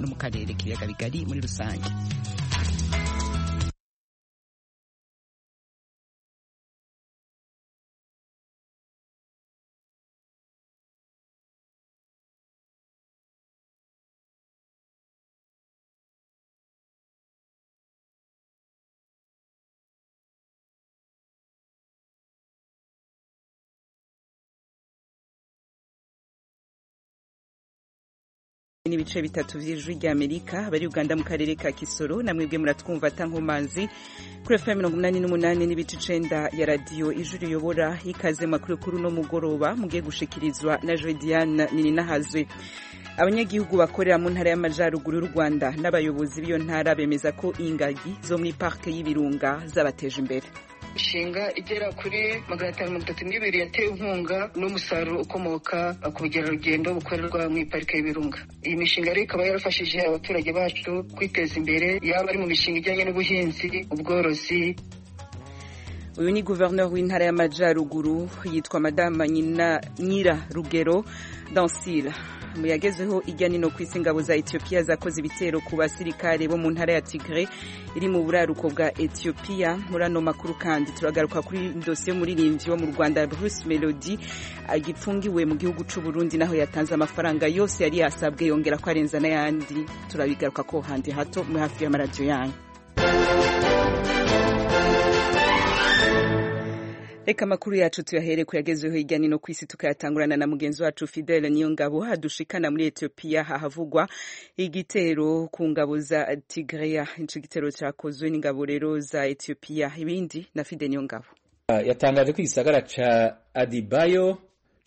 mu karere k'ibiyaga muri rusange n'ibice bitatu by'ijwi ry'amerika abari uganda mu karere ka kisoro namwebwe muratwumva atankomanzi kuri efe mirongo inani n'umunani n'ibice icenda ya radiyo ijwi riyobora ikaze makuru kuri uno mugoroba mugiye gushikirizwa na jodiane ninahazwe abanyagihugu bakorera mu ntara y'amajyaruguru y'u rwanda n'abayobozi b'iyo ntara bemeza ko ingagi zo muri parike y'ibirunga zabateje imbere inshinga igera kuri magana atanu mirongo itatu n'ibiri yatewe inkunga n'umusaruro ukomoka ku bukerarugendo bukorerwa mu iparike y'ibirunga iyi mishinga rero ikaba yarafashije abaturage bacu kwiteza imbere yaba ari mu mishinga ijyanye n'ubuhinzi ubworozi uyu ni guverineri w'intara y'amajyaruguru yitwa madame nyira rugero dansira yagezeho ijya nino ku isi ingabo za etiyopiya zakoze ibitero ku basirikare bo mu ntara ya tigre iri mu buraruko bwa etiyopiya muri ano makuru kandi turagaruka kuri dosiye y'umuririmbyi wo mu rwanda bruce melody agipfungiwe mu gihugu cy'u burundi naho yatanze amafaranga yose yari yasabwe yongera ko arenza n'ayandi turabigaruka ko handi hato muri hafi y'amaradiyo yanyu reka amakuru yacu tuyahere kuyagezeho hirya no ku isi tukayatangurana na mugenzi wacu fidele niyongabo hadushikana muri etiyopiya hahavugwa igitero ku ngabo za tigreya ico gitero cakozwe n'ingabo rero za etiyopiya ibindi na fidele niyongabo uh, yatangaje ko igisagara ca adibayo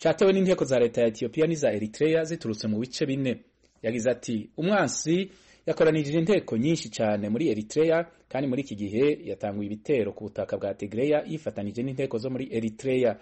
catewe n'inteko za leta ya etiyopiya n'iza eritreya ziturutse mu bice bine yagize ati umwansi yakoranirije inteko nyinshi cyane muri Eritrea kandi muri iki gihe yatanguye ibitero ku butaka bwa Tigray yifatanije n'inteko zo muri Eritrea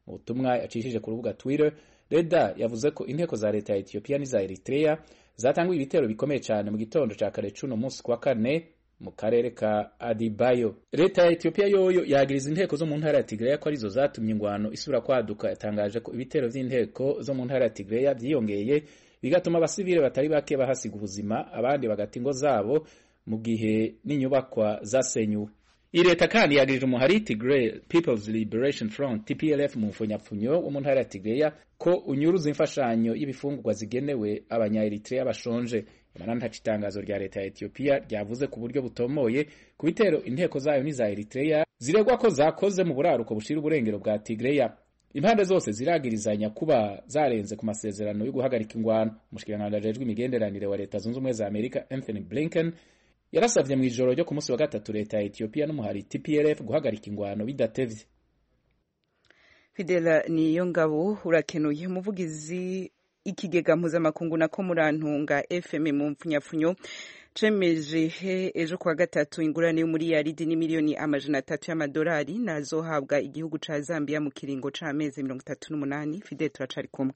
mu butumwa yacishije ku rubuga Twitter Reda yavuze ko inteko za leta ya Ethiopia n'iza Eritrea zatanguye ibitero bikomeye cyane mu gitondo cya kare cuno munsi kwa kane mu karere ka Adibayo leta ya Ethiopia yoyo yagiriza inteko zo mu ntara ya Tigray ko arizo zatumye ingwano isura kwaduka yatangaje ko ibitero by'inteko zo mu ntara ya Tigray byiyongeye bigatuma abasivile batari bake bahasiga ubuzima abandi bagata ingo zabo mu gihe n'inyubakwa zasenyuwe iyi leta kandi yagirira umuhari Tigray People's Liberation Front TPLF mu mfunyapfunyo wo mu ntara ya Tigray ko unyuruza imfashanyo y'ibifungurwa zigenewe abanya-Eritrea bashonje imana ntaca itangazo rya leta ya Ethiopia ryavuze ku buryo butomoye ku bitero inteko zayo n'iza Eritrea ziregwa ko zakoze mu buraruko bushira uburengero bwa Tigray impande zose ziragirizanya kuba zarenze ku masezerano yo guhagarika ingwano umushikiranganji ajejwe imigenderanire wa leta zunze ubumwe za amerika anthony blinken yarasavye mu ijoro ryo ku munsi wa gatatu leta ya ethiopia n'umuhari tplf guhagarika ingwano bidatevye fidela niyo ngabo urakenuye umuvugizi ikigega mpuzamakungu nako murantunga fm mu mpfunyapfunyo cemeje ejo kuwa gatatu ingurane yo muri yaridi ni miliyoni amajana atatu y'amadolari nazohabwa igihugu ca Zambia mu kiringo c'amezi mirongo itatu n'umunani Fidel turacari kumwe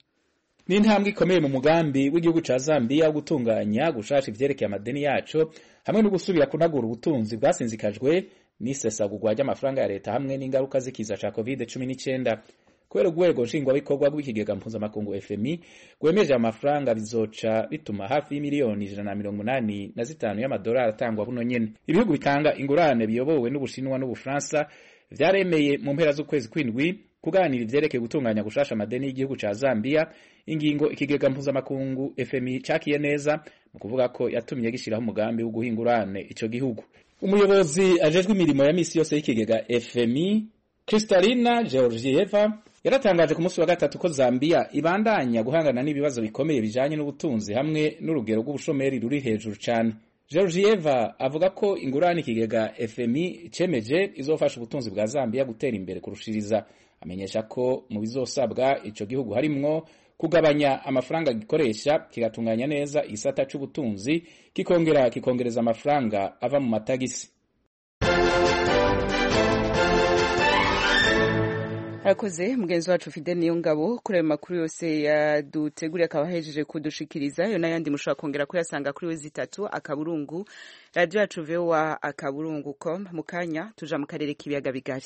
ni intambwe ikomeye mu mugambi w'igihugu ca Zambia wo gutunganya gushasha ivyerekeye amadeni yaco hamwe no gusubira kunagura ubutunzi bwasinzikajwe n'isesagurwa ry'amafaranga ya leta hamwe n'ingaruka z'ikiza ca covid cumi n'icenda kubera urwego nshingwabikorwa rw'ikigega mpuzamakungu fmi rwemeje amafaranga bizoca bituma hafi y'imiliyoni ijana na mirongo umunani na zitanu y'amadolari atangwa buno nyene ibihugu bitanga ingurane biyobowe n'ubushinwa n'ubufaransa vyaremeye mu mpera z'ukwezi kw'indwi kuganira ivyerekeye gutunganya gushasha amadeni y'igihugu ca zambia ingingo ikigega mpuzamakungu fmi cakiye neza mu kuvuga ko yatumye gishiraho umugambi wo guha ingurane ico gihugu umuyobozi ajejwe imirimo ya misi yose y'ikigega fmi kristalina georgieva yaratangaje ku munsi wa gatatu ko Zambia ibandanya guhangana n'ibibazo bikomeye bijanye n'ubutunzi hamwe n'urugero rw'ubushomeri ruri hejuru cyane Georgieva avuga ko ingurane ikigega FMI cemeje izofasha ubutunzi bwa Zambia gutera imbere kurushiriza amenyesha ko mu bizosabwa ico gihugu harimwo kugabanya amafaranga gikoresha kigatunganya neza igisata c'ubutunzi kikongera kikongereza amafaranga ava mu matagisi arakoze mugenzi wacu fide niyo ngabo kuri ayo makuru yose yaduteguriye akaba ahejeje kudushikiriza yo n'ayandi mushobora kongera kuyasanga kuri wezi itatu akaburungu radiyo yacu vowa akaburungu com mu kanya tuja mu karere k'ibiyaga bigari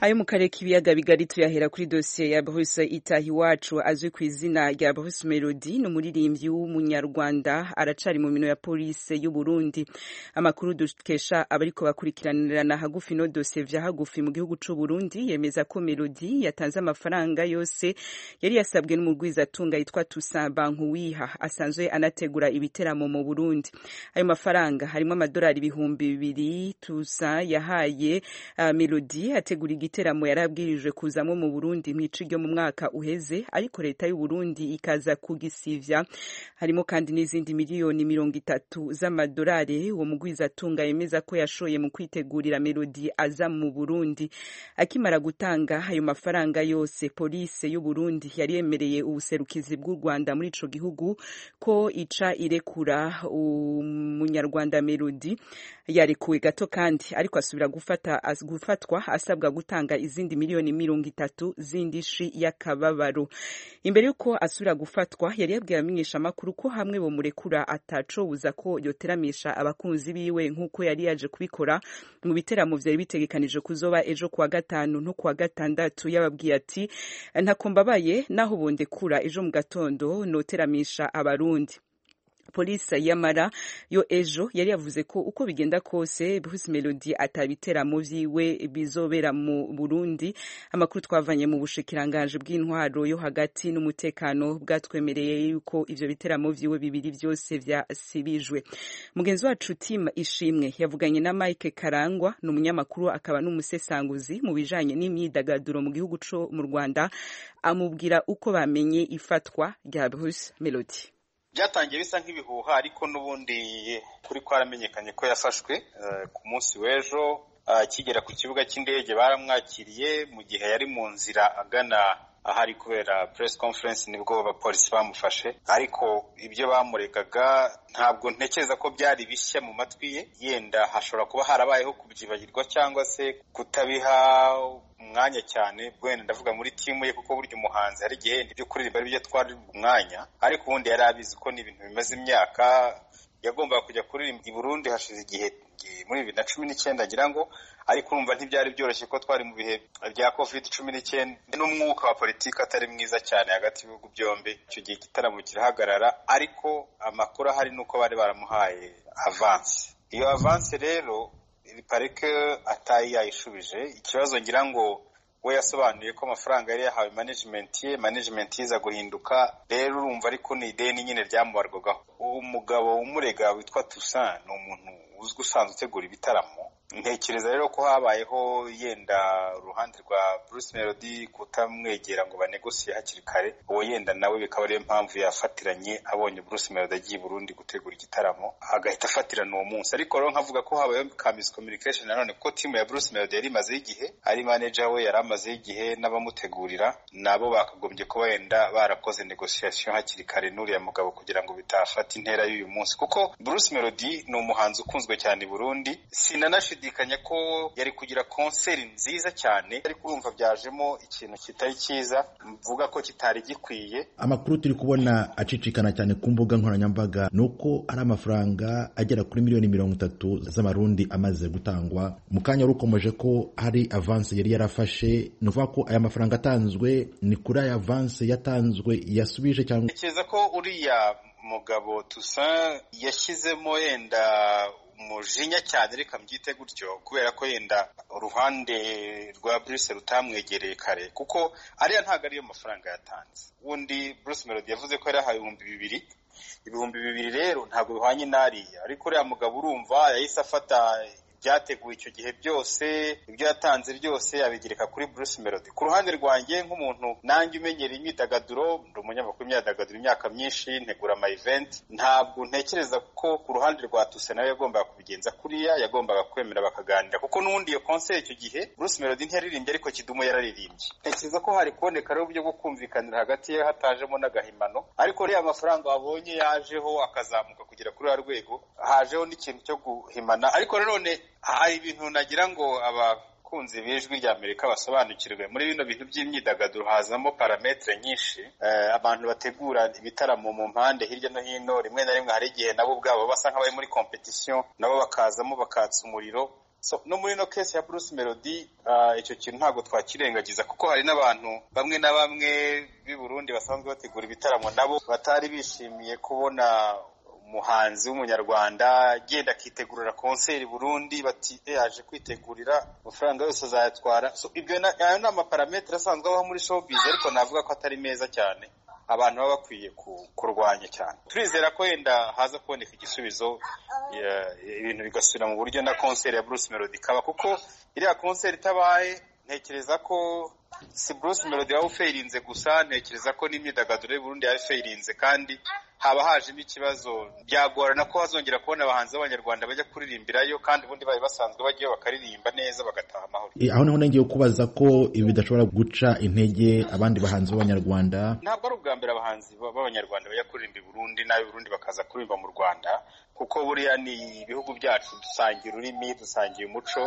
ayo mu karere k'ibiyaga bigari tuyahera kuri dosiye ya Bruce Itahiwacu azwi ku izina rya Bruce Melody ni umuririmbyi w'umunyarwanda aracari mu mino ya polisi y'u Burundi amakuru dukesha abariko bakurikiranirana hagufi no dosiye vya hagufi mu gihugu c'u Burundi yemeza ko Melody yatanze amafaranga yose yari yasabwe n'umugwizatunga yitwa Toussaint Bankuwiha asanzwe anategura ibiteramo mu Burundi ayo mafaranga harimo amadolari ibihumbi bibiri Toussaint yahaye uh, Melody ategura igiteramo yarabwirijwe kuzamo mu Burundi mwici ryo mu mwaka uheze ariko leta y'u Burundi ikaza kugisivya harimo kandi n'izindi miliyoni mirongo itatu z'amadolari uwo mugwiza atunga yemeza ko yashoye mu kwitegurira Melody aza mu Burundi akimara gutanga ayo mafaranga yose polisi y'u Burundi yari yemereye ubuserukizi bw'u Rwanda muri ico gihugu ko ica irekura umunyarwanda Melody yarekuwe gato kandi ariko asubira gufata as, gufatwa asabwa gutanga izindi miliyoni mirongo itatu z'indishi y'akababaro imbere y'uko asubira gufatwa yari yabwiye abamenyeshamakuru ko hamwe bomurekura atacobuza ko yoteramisha abakunzi biwe nk'uko yari yaje kubikora mu biteramo vyari bitegekanije kuzoba ejo kuwa gatanu no kuwa gatandatu yababwiye ati ntako mbabaye naho bondekura ejo mu gatondo noteramisha abarundi polisi yamara yo ejo yari yavuze ko uko bigenda kose Bruce Melody atabiteramo vyiwe bizobera mu Burundi amakuru twavanye mu bushikiranganje bw'intwaro yo hagati n'umutekano bwatwemereye yuko ivyo biteramo vyiwe bibiri vyose vyasibijwe mugenzi wacu Tim Ishimwe yavuganye na Mike Karangwa n'umunyamakuru akaba n'umusesanguzi mu bijanye n'imyidagaduro mu gihugu co mu Rwanda amubwira uko bamenye ifatwa rya Bruce Melody byatangiye bisa nk'ibihuha ariko n'ubundi kuri ko haramenyekanye ko yafashwe ku munsi w'ejo akigera ku kibuga cy'indege baramwakiriye mu gihe yari mu nzira agana ahari kubera press conference nibwo abapolisi bamufashe ariko ibyo bamuregaga ntabwo ntekereza ko byari bishya mu matwi ye yenda hashobora kuba harabayeho kubyibagirwa cyangwa se kutabiha umwanya cyane bwene ndavuga muri timu ye kuko burya umuhanzi hari igihe ibyo kuririmba ari byo twari umwanya ariko ubundi yari abizi ko ni ibintu bimaze imyaka yagombaga kujya kuririmba i Burundi hashize igihe muri bibiri na cumi n'icyenda agira ngo ariko urumva ntibyari byoroshye ko twari mu bihe bya covid cumi n'icyenda n'umwuka wa politiki atari mwiza cyane hagati y'ibihugu byombi icyo gihe igitaramo kirahagarara ariko amakuru ahari ni uko bari baramuhaye avansi iyo avansi rero parike atayi yayishubije ikibazo ngira ngo we yasobanuye ko amafaranga yari yahawe management ye management iza guhinduka rero urumva ariko ni ideni nyine ryamubarwagaho umugabo umurega witwa Toussaint ni umuntu uzwi usanzwe utegura ibitaramo ntekereza rero ko habayeho yenda uruhande rwa Bruce Melody kutamwegera ngo banegosiye hakiri kare uwo yenda nawe bikaba ariyo mpamvu yafatiranye abonye Bruce Melody agiye Burundi gutegura igitaramo agahita afatirana uwo munsi ariko rero nkavuga ko habayeho ka miscommunication nanone kuko timu ya Bruce Melody yari imazeho igihe ari manager we yari amazeho igihe n'abamutegurira nabo bakagombye kuba wenda barakoze negotiation hakiri kare n'uriya mugabo kugira ngo bitafata intera y'uyu munsi kuko Bruce Melody ni umuhanzi ukunzwe cyane i Burundi sinanashidi gushidikanya ko yari kugira konseri nziza cyane ariko urumva byajemo ikintu kitari cyiza mvuga ko kitari gikwiye amakuru turi kubona acicikana cyane ku mbuga nkoranyambaga ni uko hari amafaranga agera kuri miliyoni mirongo itatu z'amarundi amaze gutangwa mu kanya rukomeje ko hari avansi yari yarafashe ni ukuvuga ko aya mafaranga atanzwe ni kuri aya avansi yatanzwe yasubije cyangwa ntekereza ko uriya mugabo tusa yashyizemo yenda umujinya cyane reka mbyite gutyo kubera ko yenda uruhande rwa Bruce rutamwegereye kare kuko ariya ntabwo ariyo mafaranga yatanze ubundi Bruce Melody yavuze ko yari ahaye ibihumbi bibiri ibihumbi bibiri rero ntabwo bihwanye n'ariya ariko uriya mugabo urumva yahise afata ibyateguwe icyo gihe byose ibyo yatanze byose abigereka kuri Bruce Melody ku ruhande rwanjye nk'umuntu nanjye umenyereye imyidagaduro ndi umunyamakuru imyidagaduro imyaka myinshi ntegura ama event ntabwo ntekereza ko ku ruhande rwa Tuse nawe yagombaga kubigenza kuriya yagombaga kwemera bakaganira kuko n'ubundi iyo concert icyo gihe Bruce Melody ntiyaririmbye ariko Kidumu yararirimbye ntekereza ko hari kuboneka uburyo bwo kumvikanira hagati ye hatajemo n'agahimano ariko reba amafaranga wabonye yajeho akazamuka kugera kuri ya rwego hajeho n'ikintu cyo guhimana ariko nanone hari ibintu nagira ngo abakunzi b'ijwi rya amerika basobanukirwe muri bino bintu by'imyidagaduro hazamo parametere nyinshi abantu bategura ibitaramo mu mpande hirya no hino rimwe na rimwe hari igihe nabo ubwabo basa nk'abari muri kompetisiyo nabo bakazamo bakatsa umuriro so no muri ino kesi ya Bruce Melody icyo kintu ntabwo twakirengagiza kuko hari n'abantu bamwe na bamwe b'i Burundi basanzwe bategura ibitaramo nabo batari bishimiye kubona umuhanzi w'umunyarwanda agenda akitegurira konseri Burundi bati yaje kwitegurira amafaranga yose azayatwara so ibyo na- ayo ni amaparametere asanzwe abaho muri showbiz ariko navuga ko atari meza cyane abantu baba bakwiye ku- kurwanya cyane turizera ko wenda haza kuboneka igisubizo ya- ibintu bigasubira mu buryo na konseri ya Bruce Melody ikaba kuko iriya konseri itabaye ntekereza ko si Bruce Melody waba ufeirinze gusa ntekereza ko n'imyidagaduro y'u Burundi yaba ifeirinze kandi haba hajemo ikibazo byagorana ko hazongera kubona abahanzi b'abanyarwanda bajya kuririmbirayo kandi ubundi bari basanzwe bajyayo bakaririmba neza bagataha amahoro Eh, aho naho nongeye kubaza ko ibi bidashobora guca intege abandi bahanzi b'abanyarwanda ntabwo ari ubwa mbere abahanzi b- b'abanyarwanda bajya kuririmba i burundi n'ab'i burundi bakaza kuririmba mu rwanda kuko buriya ni ibihugu byacu dusangiye ururimi dusangiye umuco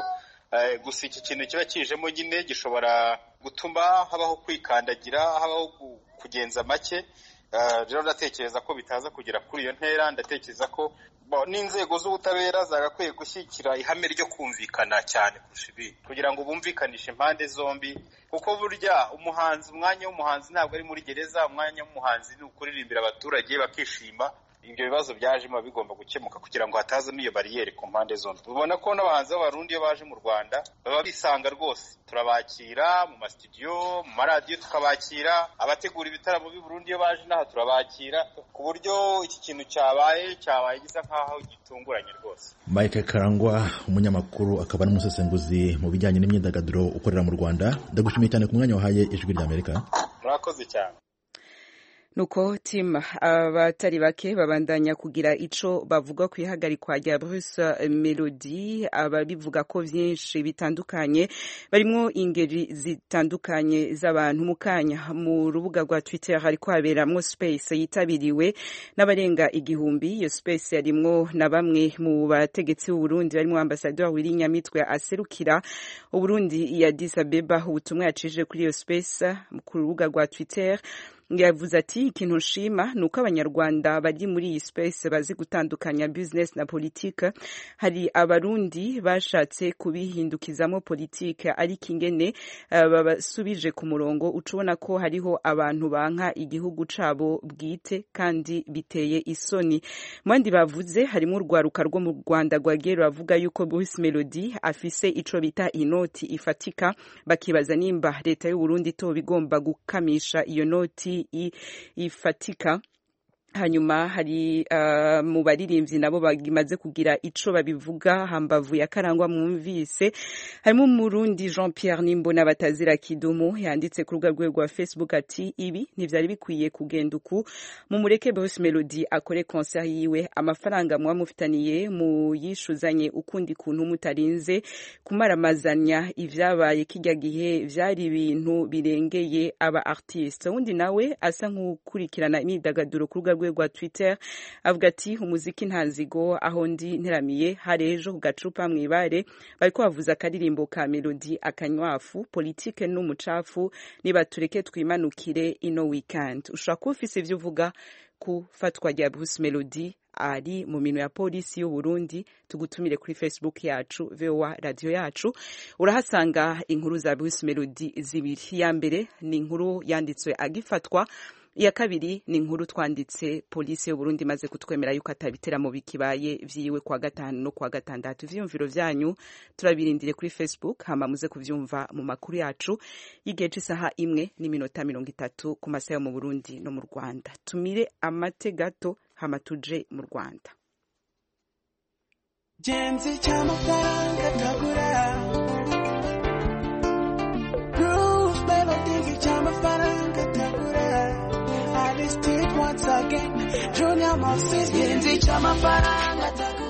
Eh, gusa iki kintu kiba kijemo nyine gishobora gutuma habaho kwikandagira habaho gu- kugenza make Eh, rero ndatekereza ko bitaza kugera kuri iyo ntera ndatekereza ko bo- n'inzego z'ubutabera zagakwiye gushyigikira ihame ryo kumvikana cyane kurusha ibindi kugira ngo bumvikanishe impande zombi kuko burya umuhanzi umwanya w'umuhanzi ntabwo ari muri gereza umwanya w'umuhanzi ni ukuririmbira abaturage bakishima ibyo bibazo byajemo bigomba gukemuka kugira ngo hatazamo iyo bariyeri ku mpande zombi ubona ko n'abahanzi b'abarundi iyo baje mu rwanda baba bisanga rwose turabakira mu masitudiyo mu maradiyo tukabakira abategura ibitaramo b'i Burundi iyo baje n'aha turabakira ku buryo iki kintu cyabaye cyabaye gisa nk'aho gitunguranye rwose mike karangwa umunyamakuru akaba n'umusesenguzi mu bijyanye n'imyidagaduro ukorera mu rwanda ndagushimiye cyane ku mwanya wahaye ijwi ry'amerika murakoze cyane nuko tim abatari bake babandanya kugira ico bavuga ku ihagarikwa rya Bruce Melody ababivuga ko vyinshi bitandukanye barimwo ingeri zitandukanye z'abantu mu kanya mu rubuga rwa Twitter hariko haberamwo space yitabiriwe n'abarenga igihumbi iyo space yarimwo na bamwe mu bategetsi b'u Burundi barimwo ambassadeur Wirinyamitwe aserukira u Burundi ya Addis Abeba ubutumwa yacishije kuri iyo space ku rubuga rwa Twitter yavuze ati ikintu nshima ni uko abanyarwanda bari muri iyi space bazi gutandukanya business na politike hari abarundi bashatse kubihindukizamo politike ariko ingene eh, babasubije ku murongo uca ubona ko hariho abantu banka igihugu cabo bwite kandi biteye isoni mu bandi bavuze harimo urwaruka rwo mu rwanda rwagiye ruravuga yuko bruce melody afise ico bita inoti ifatika bakibaza nimba leta y'u Burundi itoba igomba gukamisha iyo noti i- ifatika hanyuma hari uh, mu baririmbyi nabo bagimaze kugira ico babivuga hambavu ya karangwa mwumvise harimo umurundi Jean Pierre Nimbona batazira kidumu yanditse ku rubuga rwe rwa Facebook ati ibi ntivyari bikwiye kugenda uku mu mureke Bruce Melody akore concert yiwe amafaranga muba mufitaniye mu yishuzanye ukundi kuntu mutarinze kumaramazanya ivyabaye kijya gihe vyari ibintu birengeye aba artiste undi nawe asa nk'ukurikirana imyidagaduro ku rubuga rwe rwa Twitter avuga ati umuziki nta nzigo aho ndi nteramiye hari ejo ku gacupa mwibare bariko bavuza akaririmbo ka Melody akanywafu politike n'umucafu niba tureke twimanukire ino weekend ushobora kuba ufise ivyo uvuga ku fatwa rya Bruce Melody ari mu minwe ya polisi y'u Burundi tugutumire kuri Facebook yacu VOA radio yacu urahasanga inkuru za Bruce Melody zibiri ya mbere ni inkuru yanditswe agifatwa iya kabiri ni inkuru twanditse polisi y'u Burundi maze kutwemera yuko atabiteramo bikibaye vyiwe kwa gatanu no kwa gatandatu ivyumviro vyanyu turabirindire kuri Facebook hama muze kuvyumva mu makuru yacu y'igihe c'isaha imwe n'iminota mirongo itatu ku masaha yo mu Burundi no mu Rwanda tumire amate gato hama tuje mu Rwanda genzi cy'amafaranga ntagura groove melody cy'amafaranga ntagura aristide once again junior moses genzi cy'amafaranga ntagura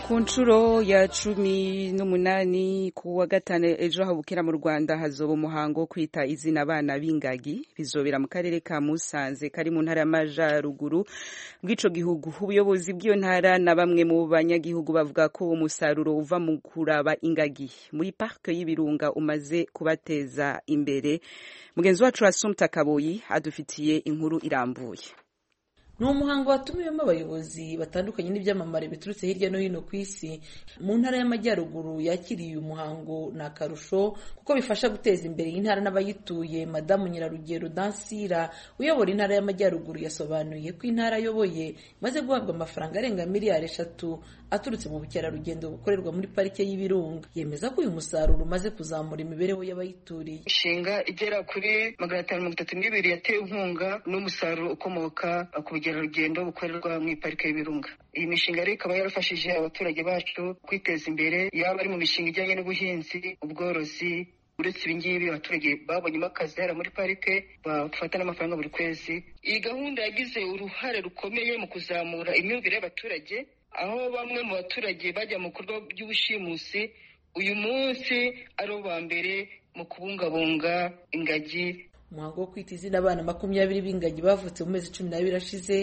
ku nshuro ya cumi n'umunani ku wa gatanu ejo habukira mu rwanda hazoba umuhango wo kwita izina abana b'ingagi bizobera mu karere ka musanze kari mu ntara y'amajyaruguru bw'ico gihugu ubuyobozi bw'iyo ntara na bamwe mu banyagihugu bavuga ko umusaruro uva mu kuraba ingagi muri parike y'ibirunga umaze kubateza imbere mugenzi wacu wa sumta kaboyi adufitiye inkuru irambuye ni umuhango watumiwemo abayobozi batandukanye n'ibyamamare biturutse hirya no hino ku isi mu ntara y'amajyaruguru yakiriye uyu muhango ni akarusho kuko bifasha guteza imbere iyi ntara n'abayituye madamu nyirarugero dansira uyobora intara y'amajyaruguru yasobanuye ko intara ayoboye imaze guhabwa amafaranga arenga miliyari eshatu aturutse mu bukerarugendo bukorerwa muri parike y'ibirunga yemeza ko uyu musaruro umaze kuzamura imibereho y'abayituriye inshinga igera kuri magana atanu mirongo itatu n'ibiri yatewe inkunga n'umusaruro ukomoka ku bukerarugendo bukorerwa mu iparike y'ibirunga iyi mishinga rero ikaba yarafashije abaturage bacu kwiteza imbere yaba ari mu mishinga ijyanye n'ubuhinzi ubworozi uretse ibi ngibi abaturage babonyemo akazi hariya muri parike bafata n'amafaranga buri kwezi iyi gahunda yagize uruhare rukomeye mu kuzamura imyumvire y'abaturage aho bamwe mu baturage bajya mu bikorwa by'ubushimusi uyu munsi ari uwa mbere mu kubungabunga ingagi umuhango wo kwita izina abana makumyabiri b'ingagi bavutse mu mezi cumi n'abiri ashize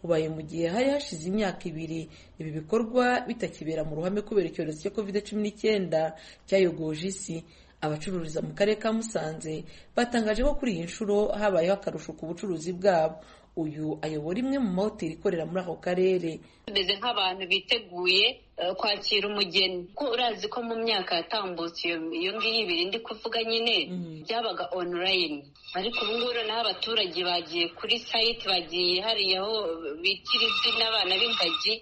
ubaye mu gihe hari hashize imyaka ibiri ibi bikorwa bitakibera mu ruhame kubera icyorezo cya covid cumi n'icyenda cyayogoje isi abacururiza mu karere ka musanze batangaje ko kuri iyi nshuro habayeho akarusho ku bucuruzi bwabo uyu ayobora imwe mu mahoteli ikorera muri ako karere tumeze nk'abantu biteguye eh, kwakira umugeni kuko urazi ko mu myaka yatambutse iyo iyo ngiyo ibiri ndi kuvuga nyine byabaga onorayini ariko ubu ngubu noneho abaturage bagiye kuri sayiti bagiye hariya aho bitira izina abana b'ingagi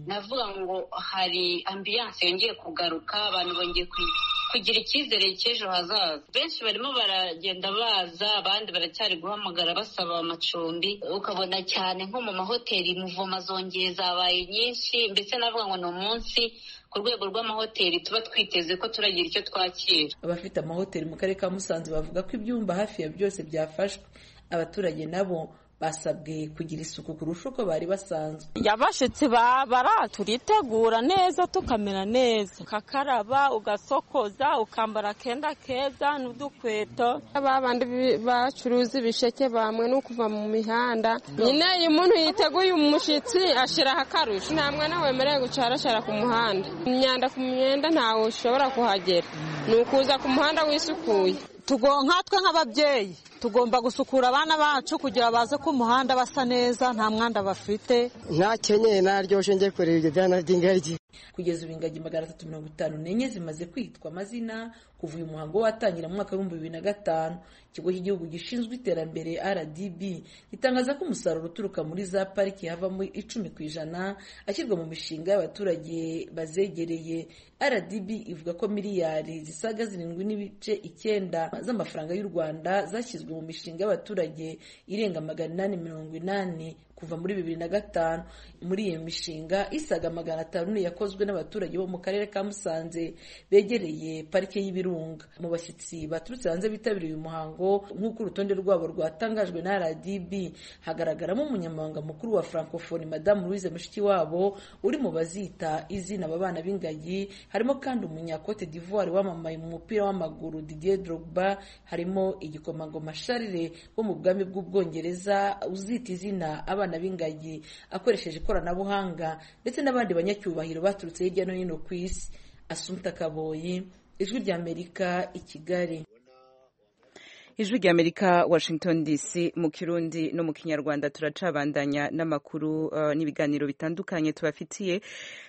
navuga ngo hari ambiyanse yongeye kugaruka abantu bongeye kwi- kugira icyizere cy'ejo hazaza benshi barimo baragenda baza abandi baracyari guhamagara basaba amacumbi ukabona cyane nko mu mahoteli muvoma zongeye zabaye nyinshi mbese navuga ngo ni umunsi ku rwego rw'amahoteli tuba twiteze ko turagira icyo twakira abafite amahoteli mu karere ka musanze bavuga ko ibyumba hafi ya byose byafashwe abaturage nabo basabwe kugira isuku kurusha uko bari basanzwe yabashitsi babara turitegura neza tukamera neza ukakaraba ugasokoza ukambara akenda keza n'udukweto babandi bi- bacuruza ibisheke bamwe no kuva mu mihanda nyine iyo umuntu yiteguye umushyitsi ashyiraho akarusho nta mwana wemerewe gucarashara ku muhanda imyanda ku myenda ntawe ushobora kuhagera ni ukuza ku muhanda wisukuye tugonka twe nk'ababyeyi tugomba gusukura abana bacu kugira baze ku muhanda basa neza nta mwanda bafite ntakenyeye naryoshye njye kureba ibyo byana by'ingagi kugeza ubu ingagi magana atatu mirongo itanu n'enye zimaze kwitwa amazina kuva uyu muhango watangira mu mwaka w'ibihumbi bibiri na gatanu ikigo cy'igihugu gishinzwe iterambere rdb gitangaza ko umusaruro uturuka muri za pariki havamo icumi ku ijana ashyirwa mu mishinga y'abaturage bazegereye rdb ivuga ko miliyari zisaga zirindwi n'ibice icyenda z'amafaranga y'u rwanda zashyizwe mu mishinga y'abaturage irenga magana inani mirongo inani kuva muri bibiri na gatanu muri iyo mishinga isaga magana atanu niyo yakozwe n'abaturage bo mu karere ka musanze begereye parike y'ibirunga mu bashyitsi baturutse hanze bitabiriye uyu muhango nk'uko urutonde rwabo rwatangajwe na rdb hagaragaramo umunyamabanga mukuru wa francophonie madamu louise mushikiwabo uri mu bazita izina aba bana b'ingagi harimo kandi umunyakote d'ivoire wamamaye mu mupira w'amaguru didier drogba harimo igikomangoma sharire wo mu bwami bw'ubwongereza uzita izina abana b'ingagi akoresheje ikoranabuhanga ndetse n'abandi banyacyubahiro baturutse hirya no hino ku isi asumta kaboyi ijwi ry'amerika i kigali ijwi rya amerika washington dc mu kirundi no mu kinyarwanda turacabandanya n'amakuru eh, n'ibiganiro bitandukanye tubafitiye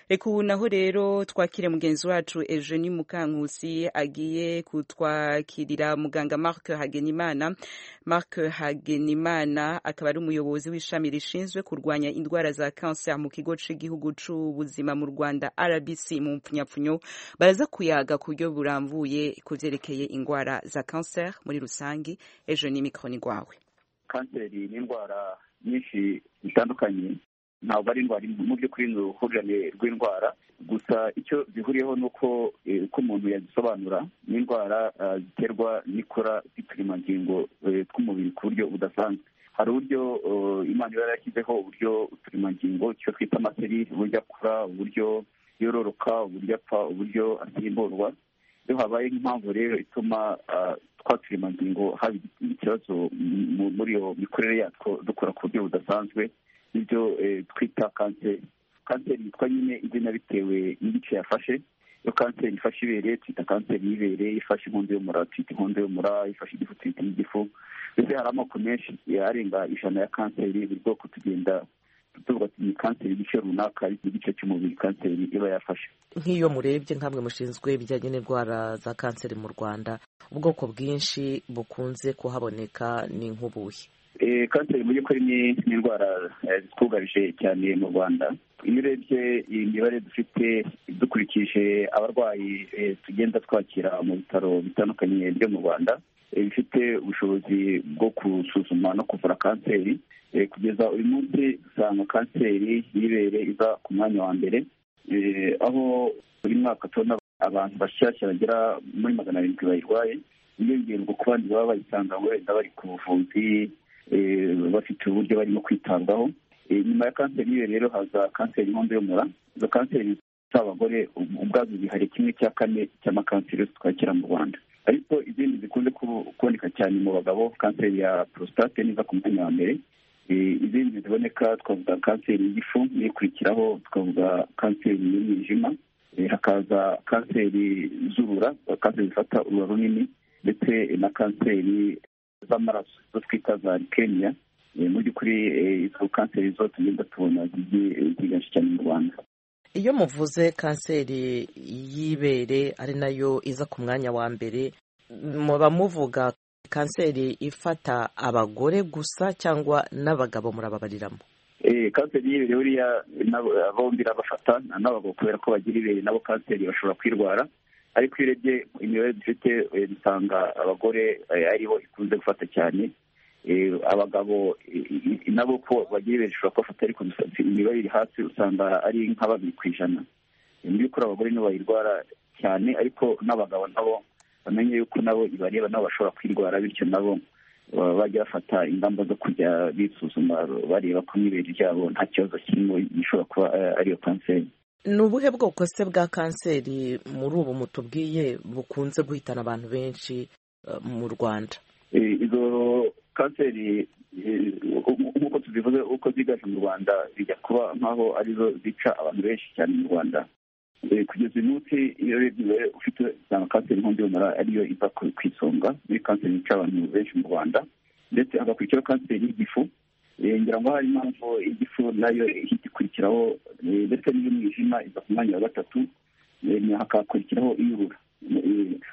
reka ubu naho rero twakire mugenzi wacu eugenie mukankusi agiye kutwakirira muganga marc hagenimana marc hagenimana akaba ari umuyobozi w'ishami rishinzwe kurwanya indwara za kanser mu kigo cy'igihugu cy'ubuzima mu rwanda rbc mu mpfunyapfunyo baraza kuyaga ku buryo burambuye ku byerekeye indwara za kanser muri rusange ejo ni mikoro ni rwawe kanseri ni indwara nyinshi zitandukanye ntabwo ari indwara imwe mu by'ukuri ni uruhurirane rw'indwara gusa icyo zihuriyeho ni uko eh, uko umuntu yazisobanura ni indwara ah, ziterwa n'ikora ry'uturemangingo eh, tw'umubiri ku buryo budasanzwe hari uburyo eh, imana iba yarashyizeho uburyo uturemangingo icyo twita amaseri uburyo akura uburyo yororoka uburyo apfa uburyo asimburwa iyo habaye nk'impamvu rero ituma ah, twa turemangingo haba ikibazo mu- muri iyo mikorere yatwo dukora ku buryo budasanzwe nibyo eh, twita kanseri kanseri yitwa nyine izina bitewe n'igice yafashe iyo kanseri ifashe ibere twita kanseri y'ibere ifashe inkondo y'umura twita inkondo y'umura ifashe igifu twita igifu mbese hari amoko menshi eh, arenga ijana ya kanseri buri bwoko tugenda tuvuga ati ni kanseri igice runaka igice cy'umubiri kanseri iba yafashe nk'iyo murebye nk'amwe mushinzwe ibijyanye n'indwara za kanseri mu rwanda ubwoko bwinshi bukunze kuhaboneka ni nk'ubuhe kanseri mu by'ukuri ni indwara zitwugarije cyane mu rwanda iyo urebye imibare dufite dukurikije abarwayi tugenda twakira mu bitaro bitandukanye byo mu rwanda bifite ubushobozi bwo gusuzuma no kuvura kanseri kugeza uyu munsi usanga kanseri y'ibere iza ku mwanya wa mbere aho buri mwaka tubona abantu bashyashya bagera muri magana arindwi bayirwaye yiyongerwa ku bandi baba bayisanga wenda bari ku buvuzi bafite uburyo barimo kwitabwaho nyuma ya kanseri y'iyo rero haza kanseri y'inkondo y'umura izo kanseri z'abagore ubwazo zihari kimwe cya kane cy'amakanseri yose twakira mu rwanda ariko izindi zikunze kuboneka cyane mu bagabo kanseri ya porositate niza ku mwanya wa mbere izindi ziboneka twavuga kanseri y'igifu n'ikurikiraho tukavuga kanseri y'umwijima hakaza kanseri z'urura kanseri zifata urura runini ndetse na kanseri z'amaraso zo twita za rikemiya mu by'ukuri izo kanseri zo tugenda tubona ziganshi cyane mu rwanda iyo muvuze kanseri y'ibere ari nayo iza ku mwanya wa mbere muba muvuga kanseri ifata abagore gusa cyangwa n'abagabo murababariramo kanseri y'ibere buriya bombi irabafata n'abagabo kubera ko bagira ibere nabo kanseri bashobora kwirwara ariko iyo urebye imibare dufite dusanga abagore aribo ikunze gufata cyane abagabo nabo ko bagira ibintu bishobora kubafata ariko imibare iri hasi usanga ari nka babiri ku ijana mu by'ukuri abagore nibo bayirwara cyane ariko n'abagabo nabo bamenye yuko nabo ibareba nabo bashobora kwirwara bityo nabo bajya bafata ingamba zo kujya bisuzuma bareba ko n'ibere ryabo nta kibazo kirimo gishobora kuba ariyo kanseri ni ubuhe bwoko se bwa kanseri muri ubu mutubwiye bukunze guhitana abantu benshi mu rwanda izo kanseri nk'uko tuzivuze uko ziganje mu rwanda bijya kuba nk'aho arizo zica abantu benshi cyane mu rwanda kugeza uyu munsi iyo urebye ufite usanga kanseri y'inkondo y'umura ariyo iza ku isonga muri kanseri zica abantu benshi mu rwanda ndetse hagakurikiraho kanseri y'igifu ngira ngo hari impamvu igifu nayo ihita ikurikiraho ndetse n'iy'umwijima iza ku mwanya wa gatatu hakakurikiraho iy'urura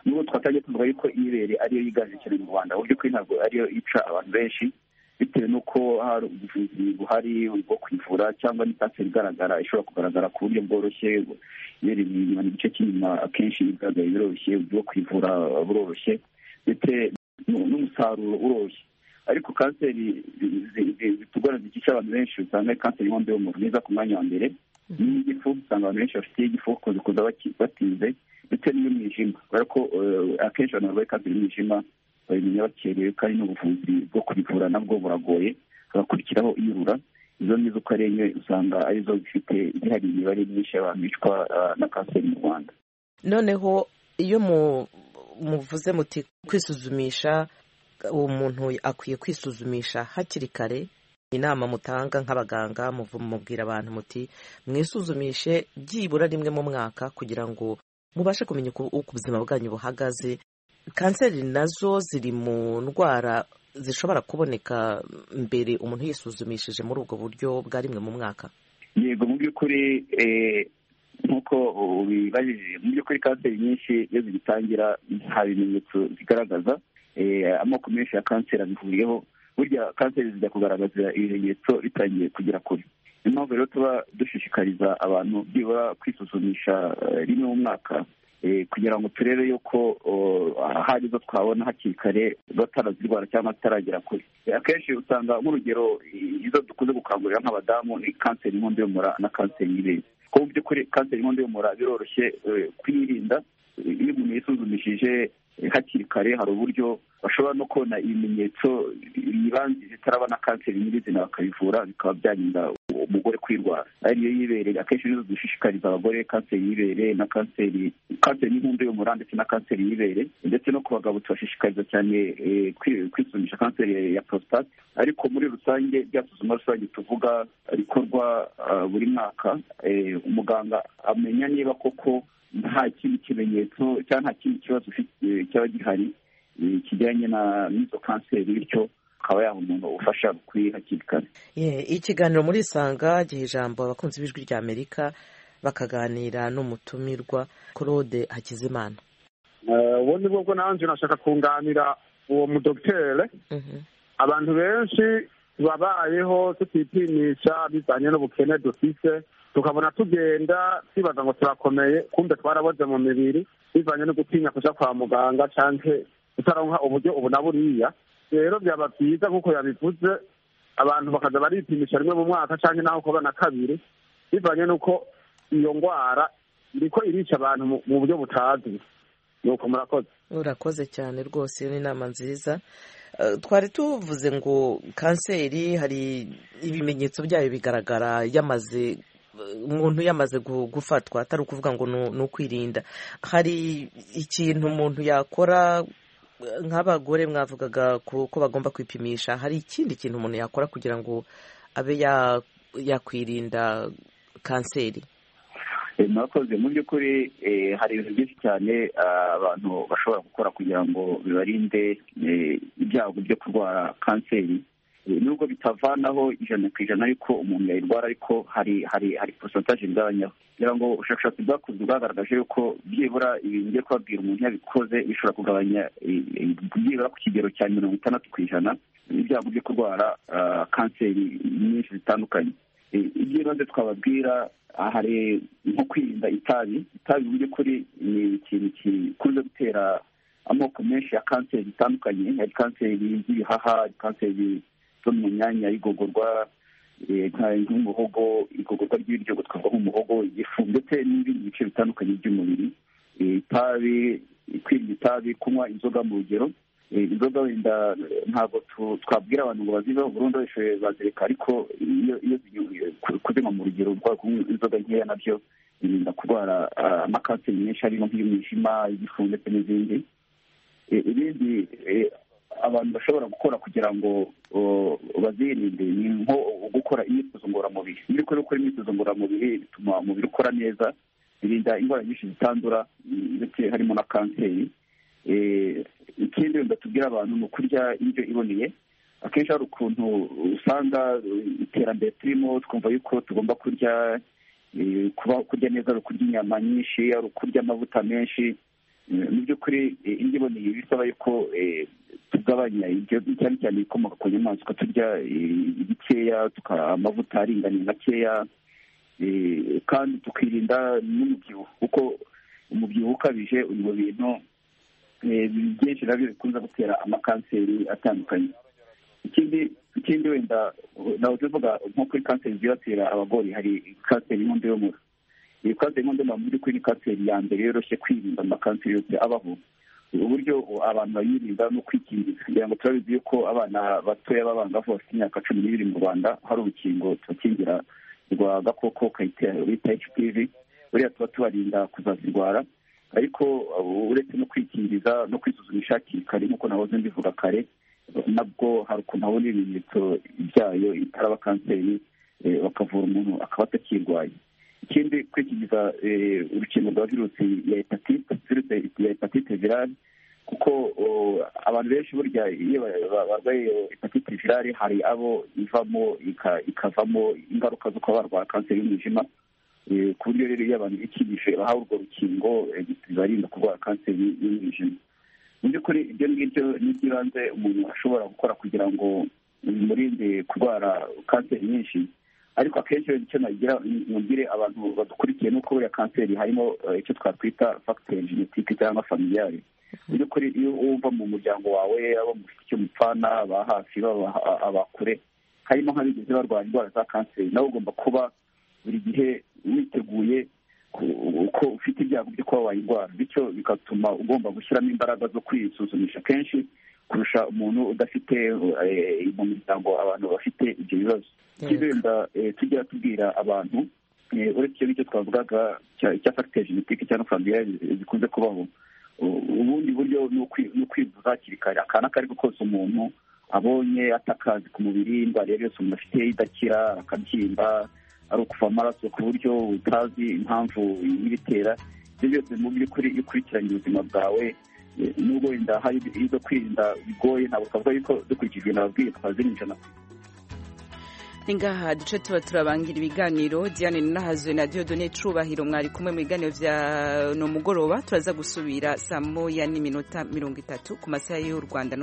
nubwo twatangiye tuvuga yuko iy'ibere ariyo yiganje cyane mu rwanda uburyo kuri ntabwo ariyo ica abantu benshi bitewe n'uko hari ubuvuzi buhari bwo kwivura cyangwa ni kanseri igaragara ishobora kugaragara ku buryo bworoshye yerekana igice cy'inyuma akenshi igaragaye biroroshye bwo kwivura buroroshye ndetse n'umusaruro uroroshye ariko kanseri zitugora zikica abantu benshi usanga kanseri y'inkondo y'umura niza ku mwanya wa mbere n'igifu usanga abantu benshi bafite igifu kuza batinze ndetse n'iy'umwijima kubera ko akenshi abantu barwaye kanseri y'umwijima babimenya bakerewe kandi n'ubuvuzi bwo kubivura nabwo buragoye hagakurikiraho iyurura izo nizo uko ari enye usanga arizo zifite zihari imibare myinshi y'abantu bicwa na kanseri mu rwanda noneho iyo muvuze muti kwisuzumisha uwo muntu akwiye kwisuzumisha hakiri kare inama mutanga nk'abaganga mubwira abantu muti mwisuzumishe byibura rimwe mu mwaka kugira ngo mubashe kumenya uko ubuzima bwanyu buhagaze kanseri nazo ziri mu ndwara zishobora kuboneka mbere umuntu yisuzumishije muri ubwo buryo bwa rimwe mu mwaka yego mu by'ukuri nk'uko ubibajije mu by'ukuri kanseri nyinshi iyo zigitangira nta bimenyetso zigaragaza amoko menshi ya kanseri abihuriyeho burya kanseri zijya kugaragaza ibimenyetso bitangiye kugera kure niyo mpamvu rero tuba dushishikariza abantu byibura kwisuzumisha rimwe mu mwaka kugira ngo turebe yuko hari izo twabona hakiri kare batarazirwara cyangwa zitaragera kure akenshi usanga nk'urugero izo dukunze gukangurira nk'abadamu ni kanseri y'inkondo y'umura na kanseri y'ibere kuko mu by'ukuri kanseri y'inkondo y'umura biroroshye kuyirinda iyo umuntu yisuzumishije hakiri kare hari uburyo bashobora no kubona ibimenyetso bibanza zitarabona kanseri nyirizina bakabivura bikaba byarinda umugore kwirwara ariyo y'ibere akenshi nizo dushishikariza abagore kanseri y'ibere na kanseri kanseri y'inkondo y'umura ndetse na kanseri y'ibere ndetse no ku bagabo tubashishikariza cyane kwisuzumisha kanseri ya prostate ariko muri rusange rya suzuma rusange tuvuga rikorwa buri mwaka umuganga amenya niba koko nta kindi kimenyetso cyangwa nta kindi kibazo cyaba gihari kijyanye n'izo kanseri bityo akaba yaha umuntu ubufasha bukwiye hakiri kare Ye, ikiganiro muri isanga giha ijambo abakunzi b'ijwi rya amerika bakaganira n'umutumirwa claude hakizimana ubu ni bwo nanjye nashaka kunganira uwo mudogitere abantu benshi babayeho tutipimisha bijyanye n'ubukene dufite tukabona tugenda twibaza ngo turakomeye kumbe twaraboze mu mibiri bivanye no gutinya kujya kwa muganga cyangwa utaronka uburyo ubu na buriya rero byaba byiza nk'uko yabivuze abantu bakaza baripimisha rimwe mu mwaka cyangwa naho kuba na kabiri bivanye n'uko iyo ndwara iriko irica abantu mu- mu buryo butazwi nuko murakoze urakoze cyane rwose iyo ni inama nziza Eh, twari tuvuze ngo kanseri hari ibimenyetso byayo bigaragara yamaze eh, umuntu yamaze gu- gufatwa atari ukuvuga ngo ni u- ni ukwirinda hari ikintu umuntu yakora eh, nk'abagore mwavugaga ku- ko bagomba kwipimisha hari ikindi kintu umuntu yakora kugira ngo abe ya- yakwirinda kanseri Eh, murakoze mu by'ukuri eh, hari ibintu byinshi cyane ah, abantu bashobora gukora kugira ngo bibarinde eh, ibyago byo kurwara kanseri Eh, nubwo bitavanaho ijana ku ijana ariko umuntu yayirwara ariko hari hari hari porosantaje igabanyaho kugira ngo ubushakashatsi bwakozwe bwagaragaje yuko byibura ibintu ngiye kubabwira umuntu yabikoze bishobora kugabanya eh, eh, byibura ku kigero cya mirongo itandatu ku ijana ibyago byo kurwara ah, kanseri nyinshi zitandukanye Eh, iby'ibanze twababwira ah, hari nko kwirinda itabi itabi mu by'ukuri ni ikintu gikunze gutera amoko menshi ya kanseri zitandukanye hari kanseri z'ibihaha hari kanseri zo mu myanya y'igogorwa eh, nka- nk'umuhogo igogorwa ry'ibiryo gutwarwa nk'umuhogo igifu ndetse n'ibindi bice bitandukanye by'umubiri Eh, itabi kwirinda itabi kunywa inzoga mu rugero Eh, inzoga wenda eh, ntabwo tu- twabwira abantu ngo baziveho burundu wese bazireka ariko iyo iyo zinyoye ku- kuzinywa mu rugero rwa kunywa inzoga nkeya nabyo birinda kurwara ah, amakanseri menshi harimo nk'iy'umwijima igifu ndetse n'izindi Eh, ibindi eh, abantu bashobora gukora kugira ngo oh, bazirinde ni nko gukora imyitozo ngororamubiri iyo uri gukora imyitozo ngororamubiri bituma umubiri ukora neza birinda indwara nyinshi zitandura mm, ndetse harimo na kanseri Eh, ikindi wenda tubwira abantu ni ukurya indyo iboneye akenshi hari ukuntu usanga eh, iterambere turimo twumva yuko tugomba kurya eh, kuba kurya neza ari ukurya inyama nyinshi ari ukurya amavuta menshi Eh, mu by'ukuri eh, indyo iboneye bisaba yuko eh, tugabanya ibyo cyane cyane ibikomoka ku nyamaswa turya eh, bikeya tuka- amavuta aringaniye makeya Eh, kandi tukirinda n'umubyibuho kuko umubyibuho ukabije uri mu bintu eh, byinshi nabyo bikunze gutera amakanseri atandukanye ikindi ikindi wenda eh, nawe tuvuga nko kuri kanseri zibasira abagore hari kanseri y'inkondo y'umura iyi kanseri y'inkondo y'umura mu by'ukuri ni kanseri ya mbere yoroshye kwirinda amakanseri yose abaho uburyo abantu bayirinda ni ukwikingiza kugira ngo turabizi yuko abana batoya b'abangavu bafite imyaka cumi n'ibiri mu rwanda hari urukingo tubakingira rwa gakoko kayitera bita hpv buriya tuba tubarinda kuzazirwara ariko uh, uretse no kwikingiza no kwisuzumisha hakiri kare nk'uko nahoze mbivuga kare nabwo hari ukuntu habona ibimenyetso byayo itaraba kanseri eh, bakavura umuntu akaba atakirwaye ikindi kwikingiza eh, urukingo rwa virusi ya hepatite virusi ya hepatite virale kuko oh, abantu benshi burya iyo ba- ba- barwaye hepatite virale hari abo ivamo ika- ikavamo ingaruka zo kuba barwara kanseri y'umwijima Eh, ku buryo rero iyo abantu bikibije bahawe urwo rukingo eh, bibarinda kurwara kanseri y'umwijima mu by'ukuri ibyo ngibyo ni iby'ibanze umuntu ashobora gukora kugira ngo bimurinde kurwara kanseri nyinshi ariko akenshi rero icyo nagira mubwire abantu badukurikiye ni uko buriya kanseri harimo eh, icyo twakwita fagiteri genetike cyangwa familiyari mu by'ukuri iyo wumva mu muryango wawe abo mu icyo mupfana aba hafi baba abakure harimo nk'abigeze barwara indwara za kanseri nawe ugomba kuba buri gihe witeguye ku- uko ufite ibyago byo kuba wayirwara bityo bigatuma ugomba gushyiramo imbaraga zo kwisuzumisha kenshi kurusha umuntu udafite eh, mu miryango abantu bafite ibyo bibazo ikibenda tujya tubwira abantu eh, uretse ibyo twavugaga cya- cya fagiteri genetike cyangwa familiyari zikunze kubaho u- ubundi buryo ni ukwi- ni ukwivuza hakiri kare akana ako ari ko kose umuntu abonye atakazi ku mubiri indwara iyo ari yose umuntu afite idakira akabyimba ari ukuva amaraso ku buryo utazi impamvu ibitera ibyo byose mu by'ukuri iyo ukurikiranye ubuzima bwawe nubwo inda hari ibyo kwirinda bigoye ntabwo twavuga yuko dukurikije ibintu babwiye twazira ijana ni ngaha duce tuba turabangira ibiganiro diane nahazwe na diodone cubahiro mwari kumwe mu biganiro bya no mugoroba turaza gusubira saa moya n'iminota mirongo itatu ku masaha y'u rwanda